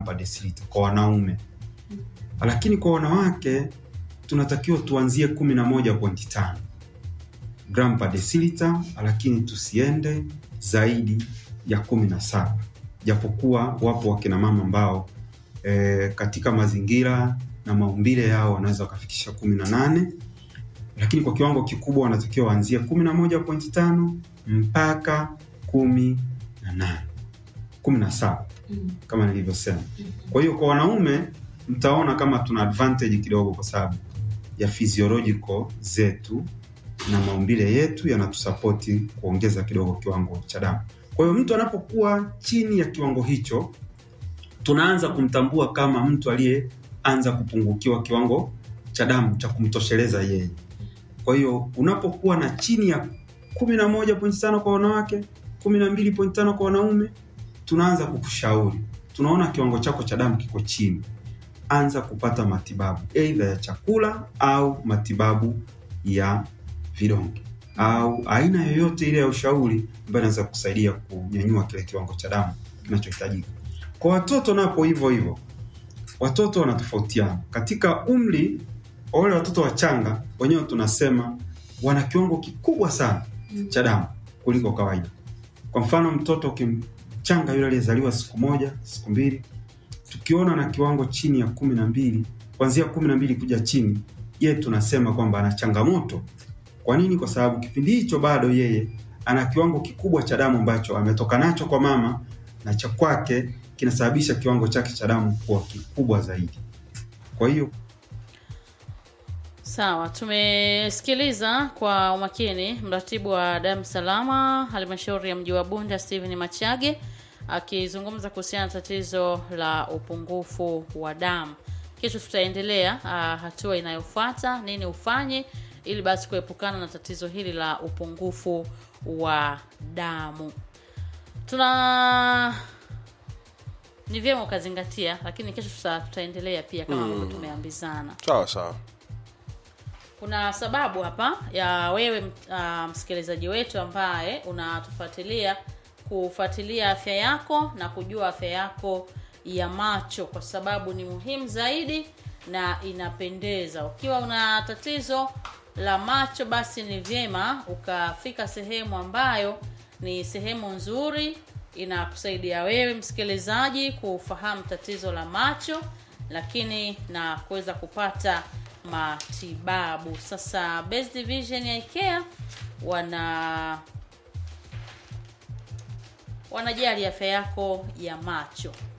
per deciliter kwa wanaume, lakini kwa wanawake tunatakiwa tuanzie 11.5 gram per deciliter, lakini tusiende zaidi ya 17, japokuwa wapo wakina mama ambao e, katika mazingira na maumbile yao wanaweza wakafikisha 18 lakini kwa kiwango kikubwa wanatakiwa waanzie 11.5 mpaka 18 17 kama nilivyosema. Kwa hiyo kwa wanaume mtaona kama tuna advantage kidogo, kwa sababu ya physiological zetu na maumbile yetu yanatusapoti kuongeza kidogo kiwango cha damu. Kwa hiyo mtu anapokuwa chini ya kiwango hicho, tunaanza kumtambua kama mtu aliyeanza kupungukiwa kiwango cha damu cha kumtosheleza yeye. Kwa hiyo unapokuwa na chini ya 11.5 kwa wanawake, 12.5 kwa wanaume, tunaanza kukushauri, tunaona kiwango chako cha damu kiko chini, anza kupata matibabu aidha ya chakula au matibabu ya vidonge au aina yoyote ile ya ushauri ambayo inaweza kusaidia kunyanyua kile kiwango cha damu kinachohitajika. Kwa watoto napo hivyo hivyo, watoto wanatofautiana katika umri. Wale watoto wachanga wenyewe tunasema wana kiwango kikubwa sana cha damu kuliko kawaida. Kwa mfano, mtoto kimchanga yule aliyezaliwa siku moja, siku mbili, tukiona na kiwango chini ya kumi na mbili, kuanzia kumi na mbili kuja chini, yeye tunasema kwamba ana changamoto. Kwa nini? Kwa sababu kipindi hicho bado yeye ana kiwango kikubwa cha damu ambacho ametoka nacho kwa mama na cha kwake kinasababisha kiwango chake cha damu kuwa kikubwa zaidi. Kwa hiyo Sawa, tumesikiliza kwa umakini mratibu wa damu salama halmashauri ya mji wa Bunda Steven Machage akizungumza kuhusiana na tatizo la upungufu wa damu. Kesho tutaendelea ah, hatua inayofuata, nini ufanye ili basi kuepukana na tatizo hili la upungufu wa damu. Tuna ni vyema ukazingatia, lakini kesho tuta, tutaendelea pia kama ambavyo tumeambizana. sawa sawa Kuna sababu hapa ya wewe uh, msikilizaji wetu ambaye unatufuatilia kufuatilia afya yako na kujua afya yako ya macho, kwa sababu ni muhimu zaidi na inapendeza. Ukiwa una tatizo la macho, basi ni vyema ukafika sehemu ambayo ni sehemu nzuri inakusaidia wewe msikilizaji kufahamu tatizo la macho, lakini na kuweza kupata matibabu. Sasa Best Vision ya IKEA wana wanajali afya yako ya macho.